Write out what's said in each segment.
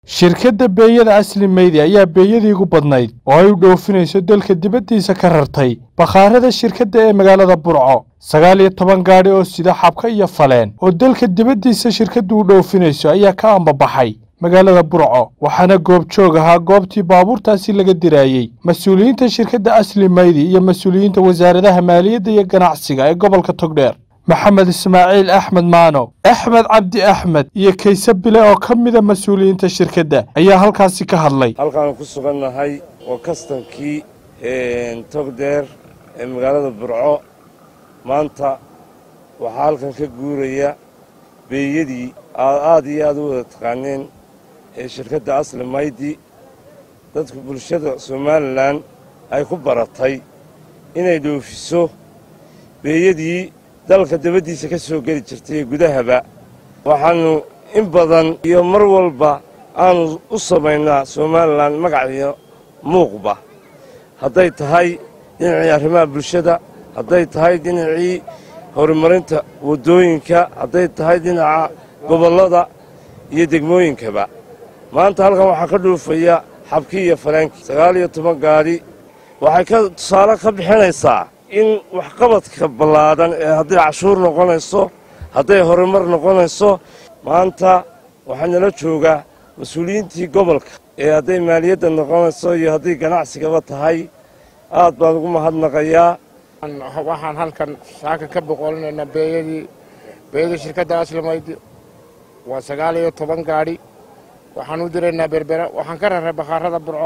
shirkadda beeyada asli meydi ayaa beeyadii ugu badnayd oo ay u dhoofinayso dalka dibaddiisa ka rartay bakhaarada shirkadda ee magaalada burco sagaal iyo toban gaadhi oo sida xabka iyo faleen oo dalka dibaddiisa shirkaddu u dhoofinayso ayaa ka ambabaxay magaalada burco waxaana goobjoog ahaa goobtii baabuurtaasi laga diraayey mas-uuliyiinta shirkadda asli meydi iyo mas-uuliyiinta wasaaradaha maaliyadda iyo ganacsiga ee gobolka togdheer maxamed ismaaciil axmed maano axmed cabdi axmed iyo kayse bile oo ka mida mas-uuliyiinta shirkadda ayaa halkaasi ka hadlay halkaanu ku sugannahay waa kastankii togdheer ee magaalada burco maanta waxaa halkan ka guuraya beeyadii aad aad iyo aad u wada taqaaneen ee shirkadda asli maydi dadka bulshada somalilan ay ku baratay inay dhoofiso beeyadii dalka dabaddiisa ka soo geli jirtay ee gudahaba waxaannu in badan iyo mar walba aanu u samaynaa somalilan magac iyo muuqba hadday tahay dhinacii arrimaha bulshada hadday tahay dhinacii horumarinta waddooyinka hadday tahay dhinaca gobollada iyo degmooyinkaba maanta halkan waxaa ka dhuufaya xabkii iyo faleenkii sagaal iyo toban gaadhi waxay ka tusaale ka bixinaysaa in waxqabadka ballaadhan ee hadday cashuur noqonayso hadday horumar noqonayso maanta waxaa nala joogaa mas-uuliyiintii gobolka ee hadday maaliyadda noqonayso iyo hadday ganacsigaba tahay aad baan ugu mahadnaqayaa waxaan halkan saaka ka boqolinaynaa beeyadii beeyadii shirkadda aslimaydi waa sagaal iyo toban gaadhi waxaan u diraynaa berbera waxaan ka raray bakhaarada burco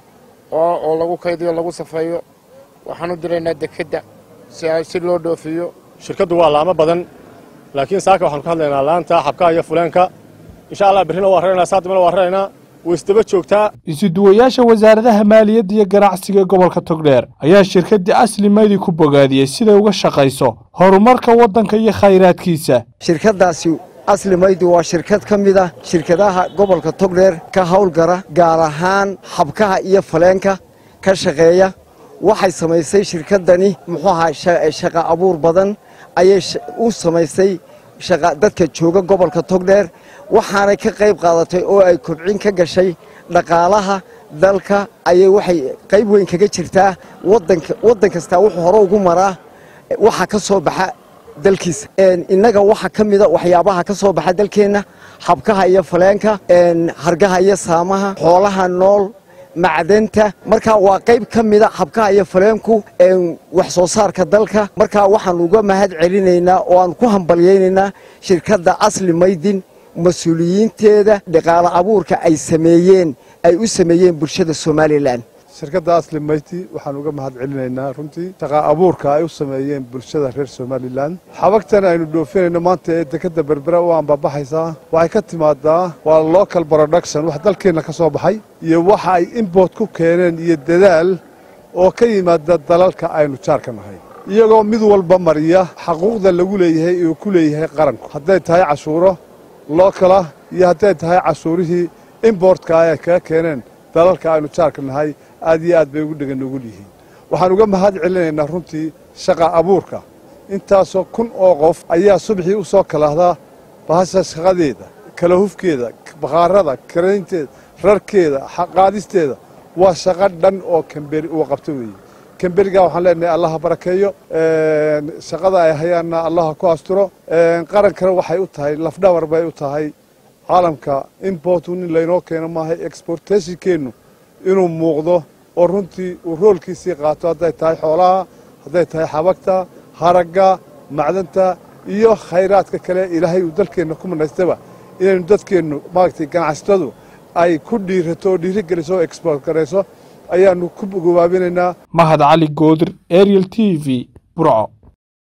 oo oo lagu kaydiyo lagu safeeyo waxaan u diraynaa dekedda si ay si loo dhoofiyo shirkaddu waa laamo badan laakiin saaka waxaanu ka hadlaynaa laanta xabkaha iyo fuleenka insha allah berrina waa raraynaa saadimana waa raraynaa way isdaba joogtaa isuduwayaasha wasaaradaha maaliyadda iyo ganacsiga ee gobolka togdheer ayaa shirkaddii asli meydi ku bogaadiyey siday uga shaqayso horumarka waddanka iyo khayraadkiisa shirkaddaasi asli maydi waa shirkad ka mid ah shirkadaha gobolka togdheer ka howlgara gaar ahaan xabkaha iyo faleenka ka shaqeeya waxay samaysay shirkaddani muxuu ahaa shaqa abuur badan ayay u samaysay dadka jooga gobolka togdheer waxaanay ka qayb qaadatay oo ay kobcin ka gashay dhaqaalaha dalka ayay waxay qayb weyn kaga jirtaa waddan kastaa wuxuu hore ugu maraa waxa ka soo baxa dalkiisa innaga waxa ka mida waxyaabaha ka soo baxa dalkeenna xabkaha iyo faleenka hargaha iyo saamaha xoolaha nool macdanta markaa waa qayb ka mida xabkaha iyo faleenku wax soo saarka dalka markaa waxaanu uga mahad celinaynaa oo aan ku hambalyaynaynaa shirkadda asli maydin mas-uuliyiinteeda dhaqaale abuurka ay sameeyeen ay u sameeyeen bulshada somalilan shirkadda asli mayti waxaan uga mahad celinaynaa runtii shaqa abuurka ay u sameeyeen bulshada reer somalilan xabagtan aynu dhoofinayno maanta ee dekadda berbera u ambabaxaysaa waxay ka timaadaa waa local production wax dalkeenna ka soo baxay iyo waxa ay import ku keeneen iyo dadaal oo ka yimaada dalalka aynu jaarka nahay iyagoo mid walba mariya xaquuqda lagu leeyahay uu ku leeyahay qaranku hadday tahay cashuuro lookalah iyo hadday tahay cashuurihii importka ay kaga keeneen dalalka aynu jaarka nahay aad iyo aad bay ugu dhegan nugul yihiin waxaan uga mahad celinaynaa runtii shaqa abuurka intaasoo kun oo qof ayaa subaxii u soo kalahdaa bahasha shaqadeeda kala hufkeeda bakhaarada karaynteeda rarkeeda qaadisteeda waa shaqo dhan oo kamberi uu qabto weeye kamberigaa waxaan leenahay allaha barakeeyo shaqada ay hayaanna allaha ku asturo qarankana waxay u tahay lafdhabar bay u tahay caalamka importu nin laynoo keeno maaha exportationkeennu inuu muuqdo oo runtii uu roolkiisii qaato hadday tahay xoolaha hadday tahay xabagta haragga macdanta iyo khayraadka kale ilaahay uu dalkeenna ku manaystaba inaynu dadkeennu maaragtay ganacsatadu ay ku dhiirato oo dhiirigeliso oo export garayso ayaannu ku gobaabinaynaa mahad cali goodir ariel t v burco